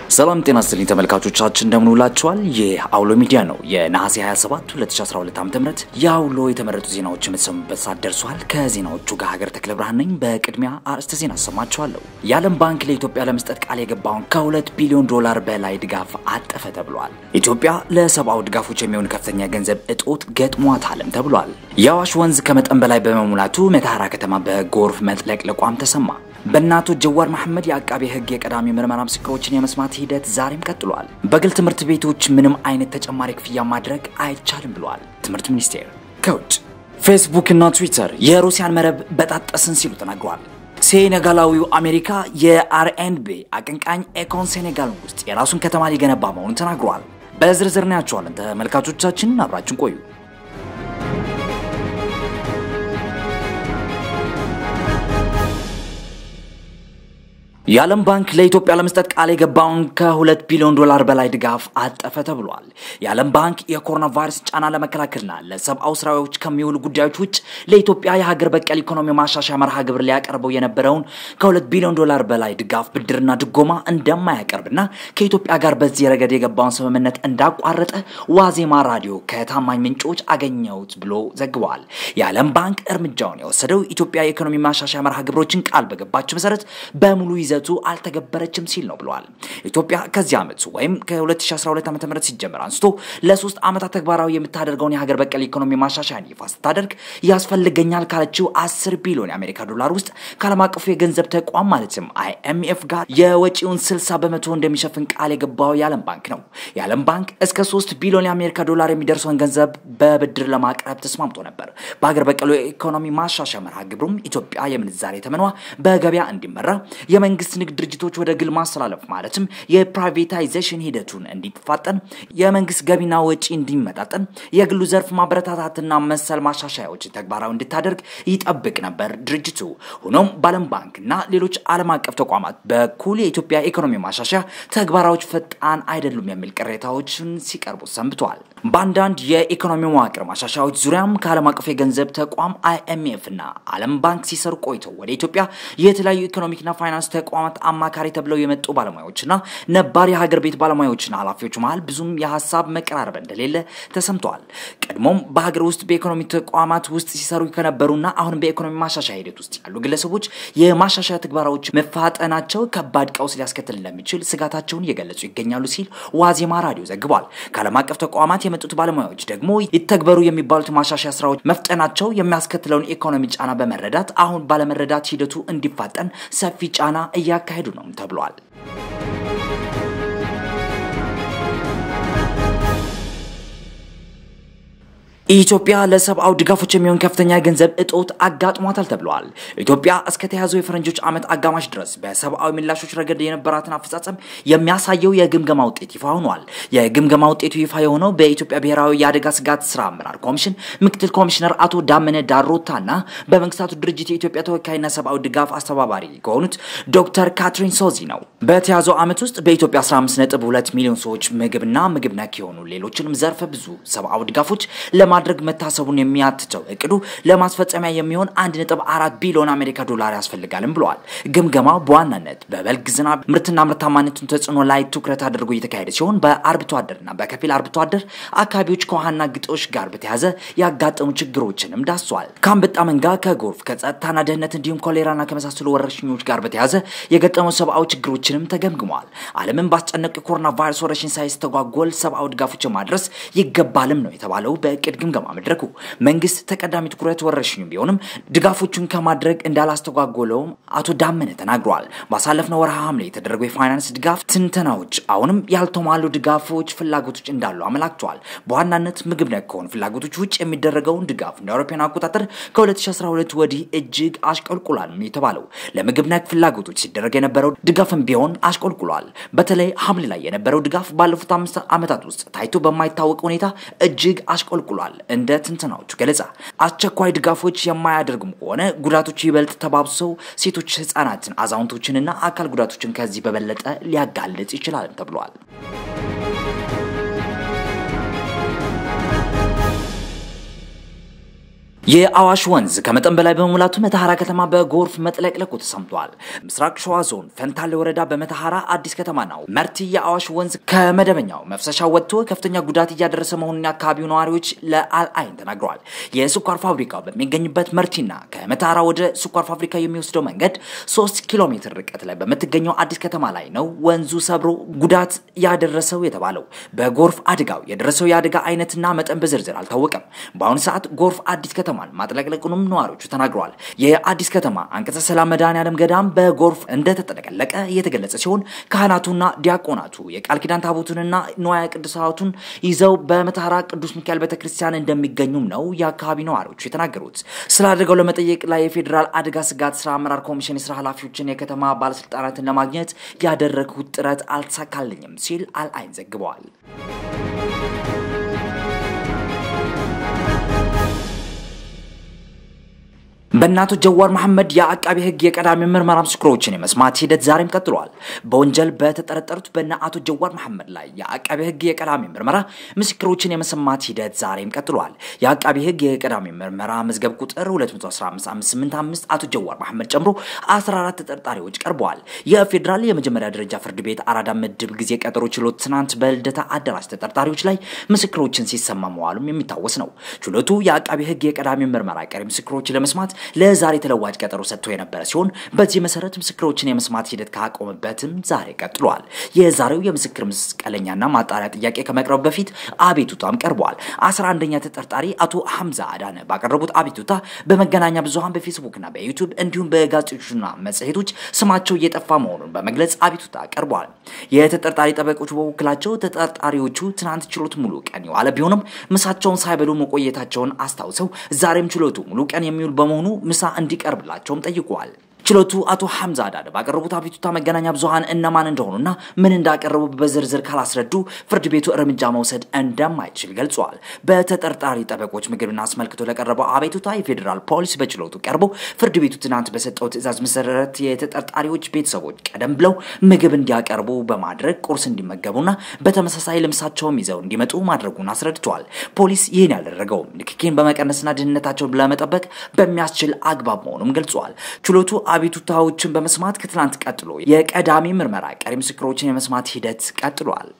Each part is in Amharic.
ሰላም ጤና ይስጥልኝ ተመልካቾቻችን እንደምን ውላችኋል? ይህ አውሎ ሚዲያ ነው። የነሐሴ 27 2012 ዓ.ም የአውሎ የተመረጡ ዜናዎች የምትሰሙበት ሰዓት ደርሷል። ከዜናዎቹ ጋር ሀገር ተክለ ብርሃን ነኝ። በቅድሚያ አርዕስተ ዜና አሰማችኋለሁ። የዓለም ባንክ ለኢትዮጵያ ለመስጠት ቃል የገባውን ከሁለት ቢሊዮን ዶላር በላይ ድጋፍ አጠፈ ተብሏል። ኢትዮጵያ ለሰብአዊ ድጋፎች የሚሆን ከፍተኛ ገንዘብ እጦት ገጥሟታልም ተብሏል። የአዋሽ ወንዝ ከመጠን በላይ በመሙላቱ መተሐራ ከተማ በጎርፍ መጥለቅለቋም ተሰማ። በእናቶ ጀዋር መሐመድ የአቃቤ ሕግ የቀዳሚ ምርመራ ምስክሮችን የመስማት ሂደት ዛሬም ቀጥሏል። በግል ትምህርት ቤቶች ምንም አይነት ተጨማሪ ክፍያ ማድረግ አይቻልም ብሏል ትምህርት ሚኒስቴር። ከውጭ ፌስቡክ እና ትዊተር የሩሲያን መረብ በጣጠስን ሲሉ ተናግሯል። ሴኔጋላዊው አሜሪካ የአርኤንቢ አቀንቃኝ ኤኮን ሴኔጋል ውስጥ የራሱን ከተማ ሊገነባ መሆኑን ተናግሯል። በዝርዝር እናያቸዋለን። ተመልካቾቻችን አብራችን ቆዩ። የዓለም ባንክ ለኢትዮጵያ ለመስጠት ቃል የገባውን ከሁለት ቢሊዮን ዶላር በላይ ድጋፍ አጠፈ ተብሏል። የዓለም ባንክ የኮሮና ቫይረስ ጫና ለመከላከልና ለሰብአዊ ስራዎች ከሚውሉ ጉዳዮች ውጭ ለኢትዮጵያ የሀገር በቀል ኢኮኖሚ ማሻሻያ መርሃ ግብር ሊያቀርበው የነበረውን ከሁለት ቢሊዮን ዶላር በላይ ድጋፍ ብድርና ድጎማ እንደማያቀርብና ከኢትዮጵያ ጋር በዚህ ረገድ የገባውን ስምምነት እንዳቋረጠ ዋዜማ ራዲዮ ከታማኝ ምንጮች አገኘሁት ብሎ ዘግቧል። የዓለም ባንክ እርምጃውን የወሰደው ኢትዮጵያ የኢኮኖሚ ማሻሻያ መርሃ ግብሮችን ቃል በገባቸው መሰረት በሙሉ ይዘቱ አልተገበረችም ሲል ነው ብለዋል። ኢትዮጵያ ከዚህ ዓመት ወይም ከ2012 ዓ ም ሲጀምር አንስቶ ለሶስት ዓመታት ተግባራዊ የምታደርገውን የሀገር በቀል ኢኮኖሚ ማሻሻያን ይፋ ስታደርግ ያስፈልገኛል ካለችው 10 ቢሊዮን የአሜሪካ ዶላር ውስጥ ከዓለም አቀፉ የገንዘብ ተቋም ማለትም አይኤምኤፍ ጋር የወጪውን 60 በመቶ እንደሚሸፍን ቃል የገባው የዓለም ባንክ ነው። የዓለም ባንክ እስከ 3 ቢሊዮን የአሜሪካ ዶላር የሚደርሰውን ገንዘብ በብድር ለማቅረብ ተስማምቶ ነበር። በሀገር በቀሉ የኢኮኖሚ ማሻሻያ መርሃ ግብሩም ኢትዮጵያ የምንዛሬ ተመኗ በገበያ እንዲመራ የመንግስት ንግድ ድርጅቶች ወደ ግል ማስተላለፍ ማለትም የፕራይቬታይዜሽን ሂደቱን እንዲፋጠን፣ የመንግስት ገቢና ወጪ እንዲመጣጠን፣ የግሉ ዘርፍ ማበረታታትና መሰል ማሻሻያዎች ተግባራዊ እንድታደርግ ይጠብቅ ነበር ድርጅቱ። ሆኖም በዓለም ባንክና ሌሎች ዓለም አቀፍ ተቋማት በኩል የኢትዮጵያ ኢኮኖሚ ማሻሻያ ተግባራዎች ፈጣን አይደሉም የሚል ቅሬታዎችን ሲቀርቡ ሰንብተዋል። በአንዳንድ የኢኮኖሚ መዋቅር ማሻሻያዎች ዙሪያም ከዓለም አቀፍ የገንዘብ ተቋም አይኤምኤፍ እና ዓለም ባንክ ሲሰሩ ቆይተው ወደ ኢትዮጵያ የተለያዩ ኢኮኖሚክና ፋይናንስ ተቋማት አማካሪ ተብለው የመጡ ባለሙያዎችና ነባር የሀገር ቤት ባለሙያዎችና ኃላፊዎች መሀል ብዙም የሀሳብ መቀራረብ እንደሌለ ተሰምተዋል። ቀድሞም በሀገር ውስጥ በኢኮኖሚ ተቋማት ውስጥ ሲሰሩ ከነበሩና አሁንም በኢኮኖሚ ማሻሻያ ሂደት ውስጥ ያሉ ግለሰቦች የማሻሻያ ተግባራዎች መፋጠናቸው ከባድ ቀውስ ሊያስከትል እንደሚችል ስጋታቸውን እየገለጹ ይገኛሉ ሲል ዋዜማ ራዲዮ ዘግቧል። ከዓለም አቀፍ ተቋማት የመጡት ባለሙያዎች ደግሞ ይተግበሩ የሚባሉት ማሻሻያ ስራዎች መፍጠናቸው የሚያስከትለውን ኢኮኖሚ ጫና በመረዳት አሁን ባለመረዳት ሂደቱ እንዲፋጠን ሰፊ ጫና እያካሄዱ ነው ተብሏል። ኢትዮጵያ ለሰብአዊ ድጋፎች የሚሆን ከፍተኛ የገንዘብ እጦት አጋጥሟታል ተብለዋል። ኢትዮጵያ እስከ ተያዘው የፈረንጆች ዓመት አጋማሽ ድረስ በሰብአዊ ምላሾች ረገድ የነበራትን አፈጻጸም የሚያሳየው የግምገማ ውጤት ይፋ ሆኗል። የግምገማ ውጤቱ ይፋ የሆነው በኢትዮጵያ ብሔራዊ የአደጋ ስጋት ስራ አመራር ኮሚሽን ምክትል ኮሚሽነር አቶ ዳመነ ዳሮታና በመንግስታቱ ድርጅት የኢትዮጵያ ተወካይና ሰብአዊ ድጋፍ አስተባባሪ ከሆኑት ዶክተር ካትሪን ሶዚ ነው። በተያዘው ዓመት ውስጥ በኢትዮጵያ 15.2 ሚሊዮን ሰዎች ምግብና ምግብ ነክ የሆኑ ሌሎችንም ዘርፈ ብዙ ሰብአዊ ድጋፎች ለማ ማድረግ መታሰቡን የሚያትተው እቅዱ ለማስፈጸሚያ የሚሆን 1.4 ቢሊዮን አሜሪካ ዶላር ያስፈልጋልም ብለዋል። ግምገማው በዋናነት በበልግ ዝናብ ምርትና ምርታማነቱን ተጽዕኖ ላይ ትኩረት አድርጎ እየተካሄደ ሲሆን በአርብቶ አደርና በከፊል አርብቶ አደር አካባቢዎች ከውሃና ግጦሽ ጋር በተያያዘ ያጋጠሙ ችግሮችንም ዳስሷል። ከአንበጣ መንጋ፣ ከጎርፍ፣ ከጸጥታና ደህንነት እንዲሁም ኮሌራና ከመሳሰሉ ወረርሽኞች ጋር በተያያዘ የገጠሙ ሰብአዊ ችግሮችንም ተገምግመዋል። ዓለምን ባስጨነቁ የኮሮና ቫይረስ ወረርሽኝ ሳይስተጓጎል ሰብአዊ ድጋፎችን ማድረስ ይገባልም ነው የተባለው በእቅድ ግምገማ መድረኩ መንግስት ተቀዳሚ ትኩረት ወረርሽኙ ቢሆንም ድጋፎቹን ከማድረግ እንዳላስተጓጎለውም አቶ ዳመነ ተናግረዋል። ባሳለፍነው ወርሃ ሐምሌ የተደረገው የፋይናንስ ድጋፍ ትንተናዎች አሁንም ያልተሟሉ ድጋፎች ፍላጎቶች እንዳሉ አመላክተዋል። በዋናነት ምግብ ነክ ከሆኑ ፍላጎቶች ውጭ የሚደረገውን ድጋፍ እንደ አውሮፓውያን አቆጣጠር ከ2012 ወዲህ እጅግ አሽቆልቁሏል ነው የተባለው። ለምግብ ነክ ፍላጎቶች ሲደረግ የነበረው ድጋፍም ቢሆን አሽቆልቁሏል። በተለይ ሐምሌ ላይ የነበረው ድጋፍ ባለፉት አምስት ዓመታት ውስጥ ታይቶ በማይታወቅ ሁኔታ እጅግ አሽቆልቁሏል። እንደ ትንተናዎቹ ገለጻ አስቸኳይ ድጋፎች የማያደርጉም ከሆነ ጉዳቶች ይበልጥ ተባብሰው ሴቶች፣ ህጻናትን፣ አዛውንቶችንና አካል ጉዳቶችን ከዚህ በበለጠ ሊያጋልጥ ይችላል ተብሏል። የአዋሽ ወንዝ ከመጠን በላይ በመሙላቱ መተሐራ ከተማ በጎርፍ መጥለቅለቁ ተሰምቷል። ምስራቅ ሸዋ ዞን ፈንታሌ ወረዳ በመተሐራ አዲስ ከተማ ነው መርቲ የአዋሽ ወንዝ ከመደበኛው መፍሰሻ ወጥቶ ከፍተኛ ጉዳት እያደረሰ መሆኑን የአካባቢው ነዋሪዎች ለአልአይን ተናግረዋል። የስኳር ፋብሪካው በሚገኝበት መርቲና ከመተሐራ ወደ ስኳር ፋብሪካ የሚወስደው መንገድ ሶስት ኪሎ ሜትር ርቀት ላይ በምትገኘው አዲስ ከተማ ላይ ነው ወንዙ ሰብሮ ጉዳት ያደረሰው የተባለው። በጎርፍ አደጋው የደረሰው የአደጋ አይነትና መጠን በዝርዝር አልታወቀም። በአሁኑ ሰዓት ጎርፍ አዲስ ከተማ ማጥለቅለቁንም ነዋሪዎቹ ተናግረዋል። የአዲስ ከተማ አንቀጸ ሰላም መድኃኔዓለም ገዳም በጎርፍ እንደተጠለቀለቀ እየተገለጸ ሲሆን ካህናቱና ዲያቆናቱ የቃል ኪዳን ታቦቱንና ንዋየ ቅዱሳቱን ይዘው በመተሐራ ቅዱስ ሚካኤል ቤተክርስቲያን እንደሚገኙም ነው የአካባቢ ነዋሪዎቹ የተናገሩት። ስለ አደጋው ለመጠየቅ ላይ የፌዴራል አደጋ ስጋት ስራ አመራር ኮሚሽን የስራ ኃላፊዎችን የከተማ ባለስልጣናትን ለማግኘት ያደረግሁት ጥረት አልተሳካልኝም ሲል አልአይን ዘግበዋል። በእናቶ ጀዋር መሐመድ የአቃቢ ህግ የቀዳሚ ምርመራ ምስክሮችን የመስማት ሂደት ዛሬም ቀጥሏል። በወንጀል በተጠረጠሩት በእነ አቶ ጀዋር መሐመድ ላይ የአቃቢ ህግ የቀዳሚ ምርመራ ምስክሮችን የመስማት ሂደት ዛሬም ቀጥሏል። የአቃቢ ህግ የቀዳሚ ምርመራ መዝገብ ቁጥር 215585 አቶ ጀዋር መሐመድ ጨምሮ 14 ተጠርጣሪዎች ቀርበዋል። የፌዴራል የመጀመሪያ ደረጃ ፍርድ ቤት አራዳ ምድብ ጊዜ ቀጠሮ ችሎት ትናንት በልደታ አዳራሽ ተጠርጣሪዎች ላይ ምስክሮችን ሲሰማ መዋሉም የሚታወስ ነው። ችሎቱ የአቃቢ ህግ የቀዳሚ ምርመራ ቀሪ ምስክሮችን ለመስማት ለዛሬ ተለዋጭ ቀጠሮ ሰጥቶ የነበረ ሲሆን በዚህ መሰረት ምስክሮችን የመስማት ሂደት ካቆመበትም ዛሬ ቀጥሏል። የዛሬው የምስክር መስቀለኛና ማጣሪያ ጥያቄ ከመቅረቡ በፊት አቤቱታም ቀርበዋል። አስራ አንደኛ ተጠርጣሪ አቶ ሐምዛ አዳነ ባቀረቡት አቤቱታ በመገናኛ ብዙኃን በፌስቡክና በዩቱብ እንዲሁም በጋዜጦችና መጽሔቶች ስማቸው እየጠፋ መሆኑን በመግለጽ አቤቱታ ቀርበዋል። የተጠርጣሪ ጠበቆች በበኩላቸው ተጠርጣሪዎቹ ትናንት ችሎት ሙሉ ቀን የዋለ ቢሆንም ምሳቸውን ሳይበሉ መቆየታቸውን አስታውሰው ዛሬም ችሎቱ ሙሉ ቀን የሚውል በመሆኑ ምሳ እንዲቀርብላቸውም ጠይቀዋል። ችሎቱ አቶ ሐምዛ አዳነ ባቀረቡት አቤቱታ መገናኛ ብዙኃን እነማን እንደሆኑና ምን እንዳቀረቡ በዝርዝር ካላስረዱ ፍርድ ቤቱ እርምጃ መውሰድ እንደማይችል ገልጿል። በተጠርጣሪ ጠበቆች ምግብን አስመልክቶ ለቀረበው አቤቱታ የፌዴራል ፖሊስ በችሎቱ ቀርቦ ፍርድ ቤቱ ትናንት በሰጠው ትዕዛዝ መሰረት የተጠርጣሪዎች ቤተሰቦች ቀደም ብለው ምግብ እንዲያቀርቡ በማድረግ ቁርስ እንዲመገቡና በተመሳሳይ ልብሳቸውም ይዘው እንዲመጡ ማድረጉን አስረድቷል። ፖሊስ ይህን ያደረገውም ንክኪን በመቀነስና ደህንነታቸውን ለመጠበቅ በሚያስችል አግባብ መሆኑም ገልጿል። ችሎቱ አቤቱታዎችን በመስማት ከትናንት ቀጥሎ የቀዳሚ ምርመራ ቀሪ ምስክሮችን የመስማት ሂደት ቀጥሏል።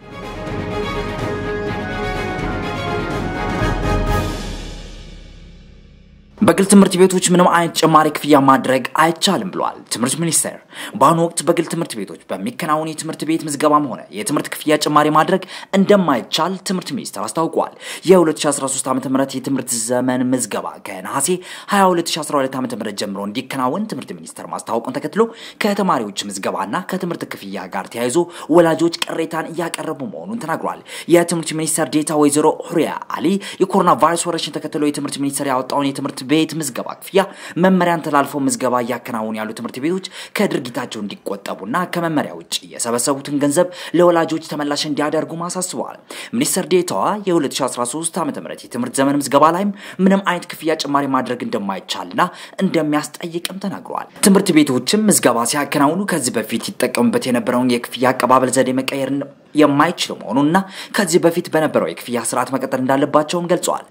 በግል ትምህርት ቤቶች ምንም አይነት ጭማሪ ክፍያ ማድረግ አይቻልም ብሏል ትምህርት ሚኒስቴር። በአሁኑ ወቅት በግል ትምህርት ቤቶች በሚከናወን የትምህርት ቤት ምዝገባም ሆነ የትምህርት ክፍያ ጭማሪ ማድረግ እንደማይቻል ትምህርት ሚኒስቴር አስታውቋል። የ2013 ዓ ም የትምህርት ዘመን ምዝገባ ከነሐሴ 22 2012 ዓ ም ጀምሮ እንዲከናወን ትምህርት ሚኒስቴር ማስታወቁን ተከትሎ ከተማሪዎች ምዝገባና ከትምህርት ክፍያ ጋር ተያይዞ ወላጆች ቅሬታን እያቀረቡ መሆኑን ተናግሯል። የትምህርት ሚኒስቴር ዴታ ወይዘሮ ሁሪያ አሊ የኮሮና ቫይረስ ወረርሽኝ ተከትሎ የትምህርት ሚኒስቴር ያወጣውን የትምህርት ቤት ምዝገባ ክፍያ መመሪያን ተላልፈው ምዝገባ እያከናወኑ ያሉ ትምህርት ቤቶች ከድርጊታቸው እንዲቆጠቡና ከመመሪያ ውጭ የሰበሰቡትን ገንዘብ ለወላጆች ተመላሽ እንዲያደርጉ አሳስበዋል። ሚኒስትር ዴታዋ የ2013 ዓ ም የትምህርት ዘመን ምዝገባ ላይም ምንም አይነት ክፍያ ጭማሪ ማድረግ እንደማይቻልና እንደሚያስጠይቅም ተናግረዋል። ትምህርት ቤቶችም ምዝገባ ሲያከናውኑ ከዚህ በፊት ይጠቀሙበት የነበረውን የክፍያ አቀባበል ዘዴ መቀየር የማይችሉ መሆኑንና ከዚህ በፊት በነበረው የክፍያ ስርዓት መቀጠል እንዳለባቸውም ገልጸዋል።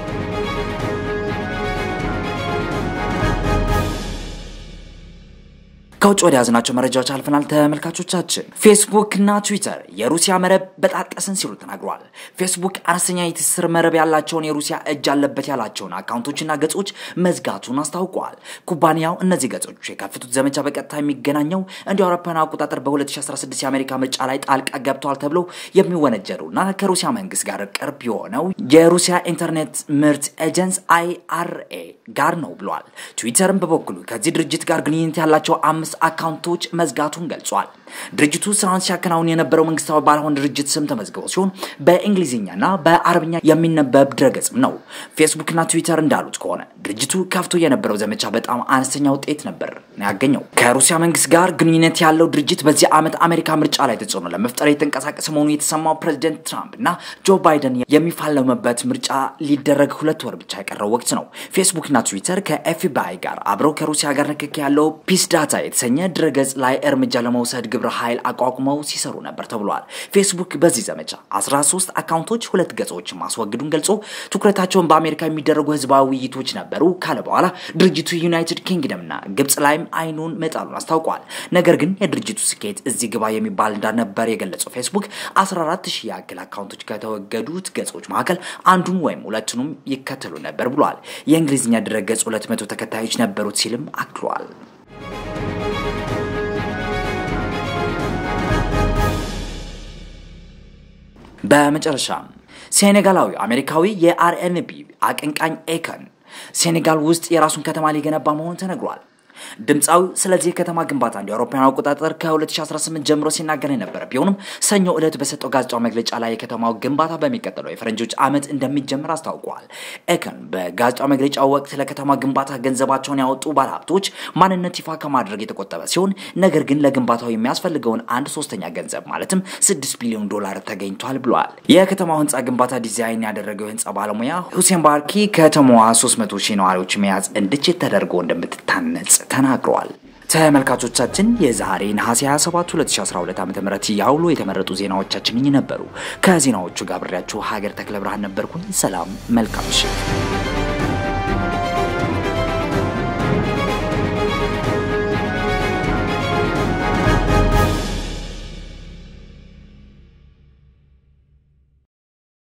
ከውጭ ወደ ያዝናቸው መረጃዎች አልፈናል። ተመልካቾቻችን ፌስቡክ እና ትዊተር የሩሲያ መረብ በጣጠስን ሲሉ ተናግረዋል። ፌስቡክ አነስተኛ የትስስር መረብ ያላቸውን የሩሲያ እጅ አለበት ያላቸውን አካውንቶችና ገጾች መዝጋቱን አስታውቀዋል። ኩባንያው እነዚህ ገጾች የከፈቱት ዘመቻ በቀጥታ የሚገናኘው እንደ አውሮፓውያን አቆጣጠር በ2016 የአሜሪካ ምርጫ ላይ ጣልቃ ገብተዋል ተብሎ የሚወነጀሉና ከሩሲያ መንግስት ጋር ቅርብ የሆነው የሩሲያ ኢንተርኔት ምርት ኤጀንስ አይአርኤ ጋር ነው ብሏል። ትዊተርም በበኩሉ ከዚህ ድርጅት ጋር ግንኙነት ያላቸው አምስት አካውንቶች መዝጋቱን ገልጿል። ድርጅቱ ስራውን ሲያከናውን የነበረው መንግስታዊ ባልሆነ ድርጅት ስም ተመዝግቦ ሲሆን በእንግሊዝኛና በአረብኛ የሚነበብ ድረገጽም ነው። ፌስቡክና ትዊተር እንዳሉት ከሆነ ድርጅቱ ከፍቶ የነበረው ዘመቻ በጣም አነስተኛ ውጤት ነበር ያገኘው። ከሩሲያ መንግስት ጋር ግንኙነት ያለው ድርጅት በዚህ ዓመት አሜሪካ ምርጫ ላይ ተጽዕኖ ለመፍጠር የተንቀሳቀሰ መሆኑ የተሰማው ፕሬዚደንት ትራምፕ እና ጆ ባይደን የሚፋለሙበት ምርጫ ሊደረግ ሁለት ወር ብቻ የቀረው ወቅት ነው። ፌስቡክና ትዊተር ከኤፍቢአይ ጋር አብረው ከሩሲያ ጋር ንክኪ ያለው ፒስ ዳታ የተሰኘ ድረገጽ ላይ እርምጃ ለመውሰድ ግብረ ግብረ ኃይል አቋቁመው ሲሰሩ ነበር ተብሏል። ፌስቡክ በዚህ ዘመቻ 13 አካውንቶች፣ ሁለት ገጾችን ማስወገዱን ገልጾ ትኩረታቸውን በአሜሪካ የሚደረጉ ህዝባዊ ውይይቶች ነበሩ ካለ በኋላ ድርጅቱ ዩናይትድ ኪንግደምና ግብጽ ላይም አይኑን መጣሉን አስታውቋል። ነገር ግን የድርጅቱ ስኬት እዚህ ግባ የሚባል እንዳልነበር የገለጸው ፌስቡክ 14 ሺህ ያክል አካውንቶች ከተወገዱት ገጾች መካከል አንዱን ወይም ሁለቱንም ይከተሉ ነበር ብሏል። የእንግሊዝኛ ድረገጽ 200 ተከታዮች ነበሩት ሲልም አክሏል። በመጨረሻም ሴኔጋላዊ አሜሪካዊ የአርኤንቢ አቀንቃኝ ኤከን ሴኔጋል ውስጥ የራሱን ከተማ ሊገነባ መሆኑ ተነግሯል። ድምፃዊው ስለዚህ የከተማ ግንባታ እንደ አውሮፓውያን አቆጣጠር ከ2018 ጀምሮ ሲናገር የነበረ ቢሆንም ሰኞ ዕለት በሰጠው ጋዜጣዊ መግለጫ ላይ የከተማው ግንባታ በሚቀጥለው የፈረንጆች ዓመት እንደሚጀምር አስታውቋል። ኤከን በጋዜጣዊ መግለጫው ወቅት ለከተማ ግንባታ ገንዘባቸውን ያወጡ ባለሀብቶች ማንነት ይፋ ከማድረግ የተቆጠበ ሲሆን ነገር ግን ለግንባታው የሚያስፈልገውን አንድ ሶስተኛ ገንዘብ ማለትም 6 ቢሊዮን ዶላር ተገኝቷል ብለዋል። የከተማው ህንፃ ግንባታ ዲዛይን ያደረገው የህንፃ ባለሙያ ሁሴን ባርኪ ከተማዋ 300 ሺህ ነዋሪዎች መያዝ እንድችል ተደርጎ እንደምትታነጽ ተናግረዋል። ተመልካቾቻችን የዛሬ ነሐሴ 27 2012 ዓ ም ያውሎ የተመረጡ ዜናዎቻችን እኚህ ነበሩ። ከዜናዎቹ ጋር ብሬያችሁ ሀገር ተክለ ብርሃን ነበርኩኝ። ሰላም፣ መልካም ምሽት።